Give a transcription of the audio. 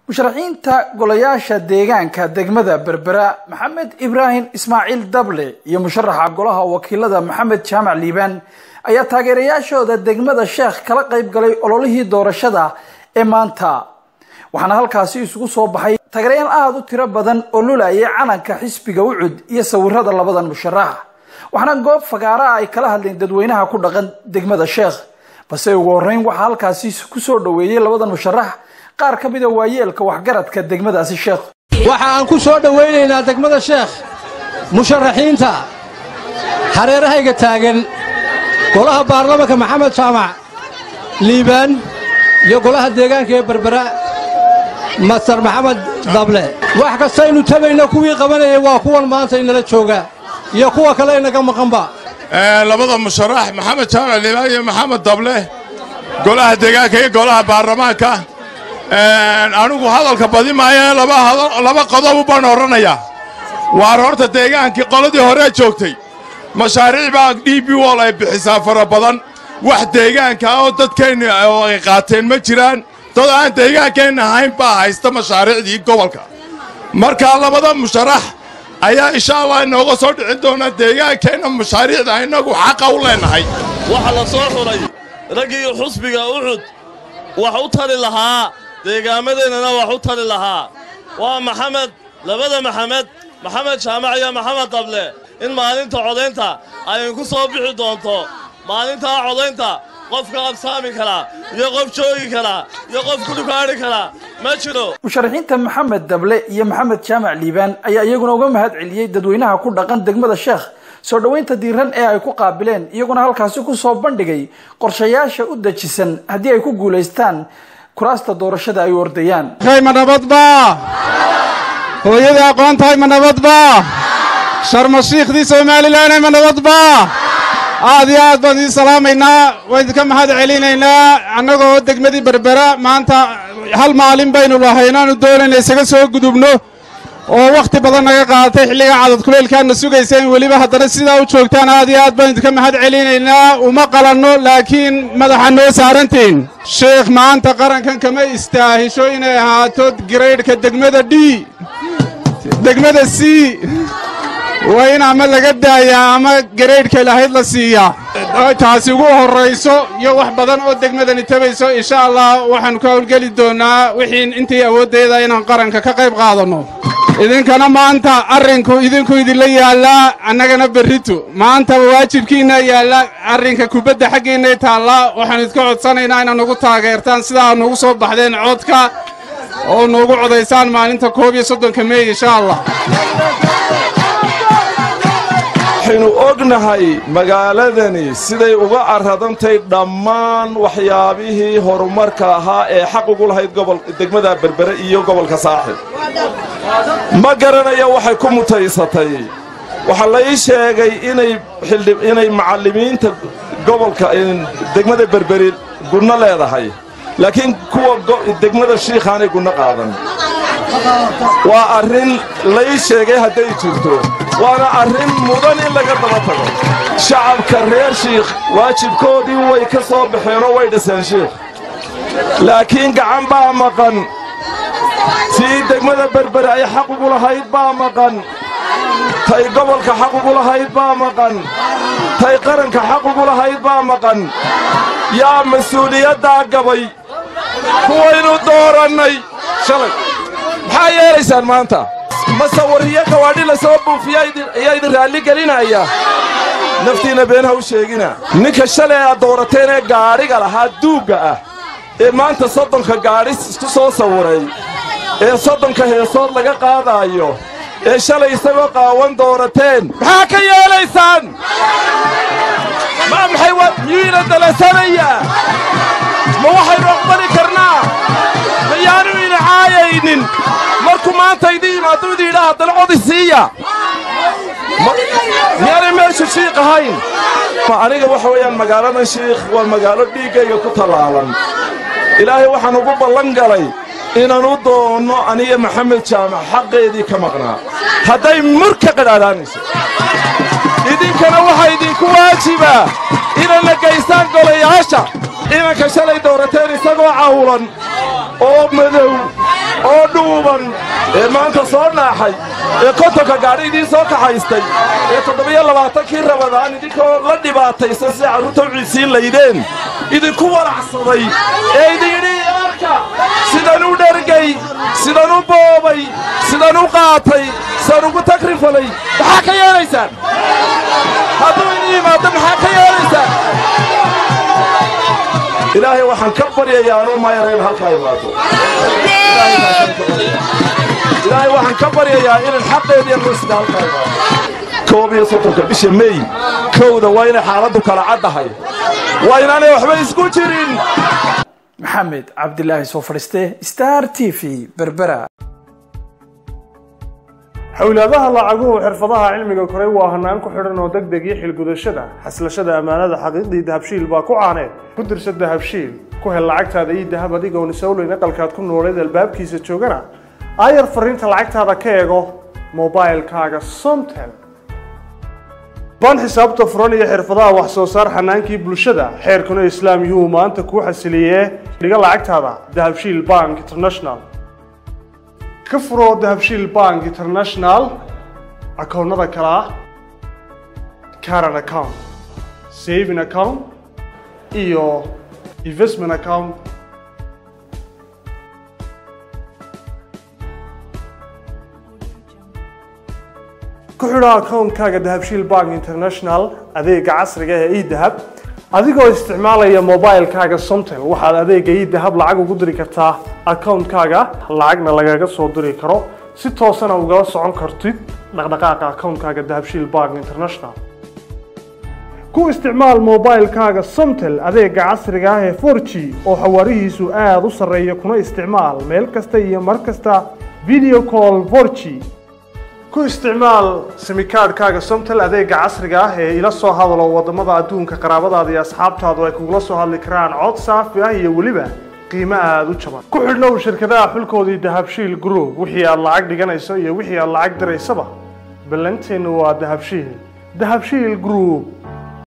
musharaxiinta golayaasha deegaanka degmada berbera maxamed ibraahim ismaaciil dable iyo musharaxa golaha wakiilada maxamed jaamac liibaan ayaa taageerayaashooda degmada sheekh kala qayb galay ololihii doorashada ee maanta waxaana halkaasi isugu soo baxay taageerayaal aada u tiro badan oo lulayay calanka xisbiga ucud iyo sawirada labadan musharax waxaana goob fagaara ay kala hadleen dadweynaha ku dhaqan degmada sheekh balse ugu horeyn waxaa halkaasi kusoo dhaweeyey labadan musharax qaar ka mida waayeelka waxgaradka degmadaasi sheekh waxa aan ku soo dhowaynaynaa degmada sheekh musharaxiinta hareerahayga taagan golaha baarlamanka maxamed jaamac liibaan iyo golaha deegaanka ee berbera master maxamed dable wax kastaynu tabayna kuwii qabanayay waa kuwan maanta inala jooga iyo kuwa kale inaga maqanba labada musharax maxamed jaamac liibaan iyo maxamed dable golaha deegaanka iyo golaha baarlamaanka anigu hadalka badi maayo laba qodob baan odhanayaa waar horta deegaankii qoladii horee joogtay mashaariic baa d b wol ay bixisaa fara badan wax deegaanka oo dadkeenna ay qaateen ma jiraan dad aan deegaankeenna ahayn baa haysta mashaariicdii gobolka markaa labada musharax ayaa insha allah inooga soo dhicin doona deegaankeenna mashaariicda innagu xaqa u leennahay waxa la soo xulay raggii xusbiga ucud wax u tali lahaa deegaamadeennana wax u tali lahaa waa maxamed labada maxamed maxamed jaamac iyo maxamed dable in maalinta codaynta ayinku soo bixi doonto maalintaa codaynta qof ka qabsaami karaa iyo qof joogi karaa iyo qof ku dhukaadhi karaa ma jiro musharaxiinta maxamed dable iyo maxamed jaamac liibaan ayaa iyaguna uga mahad celiyey dadweynaha ku dhaqan degmada sheekh soo dhoweynta diiran ee ay ku qaabileen iyaguna halkaasi ku soo bandhigay qorshayaasha u dejisan haddii ay ku guulaystaan kuraasta doorashada ay u ordayaan ma nabadba hooyadii aqoontahay ma nabadba sharmashiikhdii somalilanay ma nabadba aad iyo aad baan idiin salaamaynaa waan idinka mahad celinaynaa annagoo degmadii berbera maanta hal maalin baynu lahay inaannu doonayna isaga soo gudubno oo wakhti badan naga qaadatay xilliga cadad kuleylkaanna sugaysa in weliba haddana sidaa u joogtaan aad iyo aad baan idinka mahad celinaynaa uma qalanno laakiin madaxa noo saarantiin sheekh maanta qarankan kama istaahisho inay ahaato garaydhka degmada d degmada c waa in ama laga daayaa ama garaydhka lahayd la siiyaa taasi ugu horrayso iyo wax badan oo degmadani tabayso insha allah waxaannu ka howlgeli doonnaa wixii intii awooddeeda inaan qaranka ka qayb qaadanno idinkana maanta arrinku idinku idinla yaallaa annagana berritu maanta waajibkiinna yaalla arrinka kubadda xaggiinnay taallaa waxaannu idinka codsanaynaa inaad nugu taageertaan sidaa nugu soo baxdeen codka oo nuugu codaysaan maalinta koob iyo soddonka meey insha allah waxaynu ognahay magaaladani siday uga carradantay dhammaan waxyaabihii horumarka ahaa ee xaq ugu lahayd degmada berbere iyo gobolka saaxib ma garanayo waxay ku mutaysatay waxaa la ii sheegay inay macallimiinta gobolka degmada berberi gunno leedahay laakiin kuwa degmada shiikhaanay gunno qaadan waa arrin lai sheegay hadday jirto waana arrin mudan in laga daba tago shacabka reer shiikh waajibkoodii way ka soo baxeenoo way dhiseen shiikh laakiin gacan baa maqan tii degmada berbere ay xaq ugu lahayd baa maqan tay gobolka xaq ugu lahayd baa maqan tay qaranka xaq ugu lahayd baa maqan yaa mas-uuliyaddaa gabay kuwaynu doorannay shalay maxaa yeelaysaan maanta masawariyo gawaadhi la soo buufiya ayaa idin raalli gelinaya naftiinna beenha u sheegina ninka shalay aad doorateen ee gaadhiga lahaa duugga ah ee maanta soddonka gaadhi isku soo sawiray ee soddonka heesood laga qaadaayo ee shalay isagoo qaawan doorateen maxaa ka yeelaysaan maa maxay miyuuna dalasanayaa ma waxaynu aqbali karnaa mayaanu ina caayaynin markuu maanta idin yimaaddu idin yidhaa haddana codi siiya miyaanay meeshu shiikh ahayn aniga waxa weeyaan magaaladan shiikh waa magaalo dhiiggayga ku tallaalan ilaahay waxaan ugu ballan galay inaan u doonno aniga maxamed jaamac xaqeedii ka maqnaa hadday mur ka qadhaadhaanayso idinkana waxaa idinku waajibaa inayna gaystaan golayaasha inanka shalay doorateen isagoo cawlan oo madow oo ee maanta soo naaxay ee kontonka gaadhi idiin soo kaxaystay ee toddobiyo labaatankii rabadaan idinkoo la dhibaataysan sida carruurta u ciisiin laydeen idinku walacsaday ee idin yidhi arka sidan u dhergay sidan u boobay sidan u qaatay sidan ugu tagrifalay maxaa ka yeelaysaan hadduu idin yimaado maxaa ka yeelaysaan ilaahay waxaan ka baryayaa anuu mayareen halkaa imaado ilaahay waxaan ka baryayaa inan xaqeediiyo rusda halkaa imaado koob iyo soddonka bisha mey kowda waa inay xaaladdu kala caddahay waa inaanay waxba isku jirin maxamed cabdilaahi soo fadhiiste star t v berbera xowlaadaha lacaguhu xirfadaha cilmiga koray waa hanaan ku xidhan oo deg deg iyo xilgudashada xaslashada ammaanada xaqiiqdii dahabshiil baa ku caaneed ku dirsa dahabshiil ku hel lacagtaada iyo dahab adigoon isowleyn aqalkaad ku nooleed albaabkiisa joogana aayar fariinta lacagtaada ka eego mobailkaaga somtel ban xisaabta furan iyo xirfadaha wax soo saar xanaankii bulshada xeerkuna islaam yuu maanta kuu xasiliyee dhiga lacagtaada dahabshiil bank international ka furo dahabshiil bank international akoonnada kale ah caran account saving account iyo investment account ku xidho akoonkaaga dahabshiil bank international adeega casriga ee edahab adigoo isticmaalaya mobilkaaga somtel waxaad adeega edahab lacag ugu diri kartaa akoonkaaga lacagna lagaga soo diri karo si toosana ugala socon kartid dhaqdhaqaaqa akoonkaaga dahabshiil bank international ku isticmaal mobilkaaga somtel adeega casriga ah ee 4g oo xawaarihiisu aada u sarreeya kuna isticmaal meel kasta iyo mar kasta video call 4g ku isticmaal simikaadhkaaga somtel adeega casriga ah ee ila soo hadalo wadamada adduunka qaraabadaada iyo asxaabtaadu ay kugula soo hadli karaan cod saafi ah iyo weliba qiimo aada u jaban ku xidhnow shirkadaha xulkoodii dahabshiil group wixii aad lacag dhiganayso iyo wixii aad lacag diraysaba ballanteennu waa dahabshiil dahabshiil group